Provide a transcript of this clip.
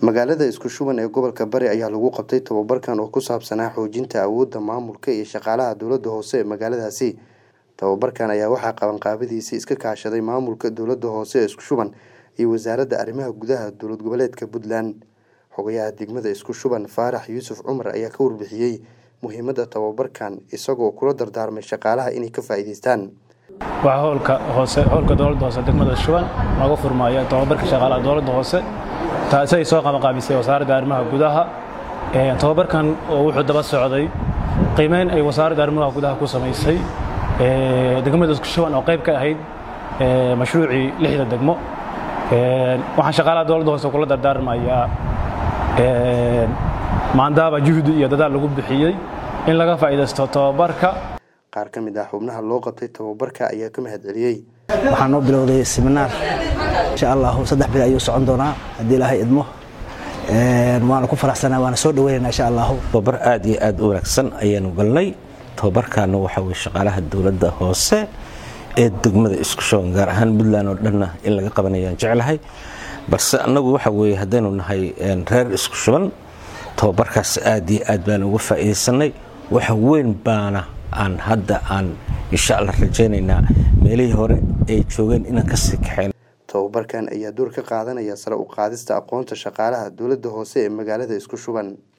magaalada isku shuban ee gobolka bari ayaa lagu qabtay tababarkan oo ku saabsanaa xoojinta awoodda maamulka iyo shaqaalaha dowladda hoose ee magaaladaasi tababarkan ayaa waxaa qabanqaabadiisii iska kaashaday maamulka dowladda hoose ee isku shuban iyo wasaaradda arrimaha gudaha dowlad goboleedka puntland xogayaha degmada isku shuban faarax yuusuf cumar ayaa ka warbixiyey muhiimadda tababarkan isagoo kula dardaarmay shaqaalaha inay ka faa'iidaystaan waxaa howlka hoose howlka dowladda hoose degmada shuban nooga furmaaya tababarka shaqaalaha dowladda hoose taasi ay soo qabanqaabisay wasaaradda arrimaha gudaha tababarkan oo wuxuu daba socday qiimeyn ay wasaaradda arrimaha gudaha ku samaysay degmada isku shuban oo qayb ka ahayd mashruucii lixda degmo waxaan shaqaalaha dowladda hoose kula dardaarmayaa maandaaba juhdi iyo dadaal lagu bixiyey in laga faa'iidaysto tababarka qaar ka mid ah xubnaha loo qabtay tababarka ayaa ka mahad celiyey waxaa noo bilowday seminaar insha allahu saddex bil ayuu socon doonaa haddii ilaahay idmo waana ku faraxsanaa waana soo dhaweynayna insha allahu tababar aad iyo aad u wanaagsan ayaanu galnay tababarkaana waxaa weye shaqaalaha dowladda hoose ee degmada isku shuban gaar ahaan puntland oo dhanna in laga qabanayaan jeclahay balse annagu waxa weeye haddaynu nahay reer isku shuban tababarkaas aad iyo aad baan uga faa'iidaysanay waxa weyn baana aan hadda aan insha allah rajaynaynaa meelihii hore ay joogeen inaan kasii kaxayn tababarkan ayaa door ka qaadanaya sare u qaadista aqoonta shaqaalaha dowladda hoose ee magaalada isku shuban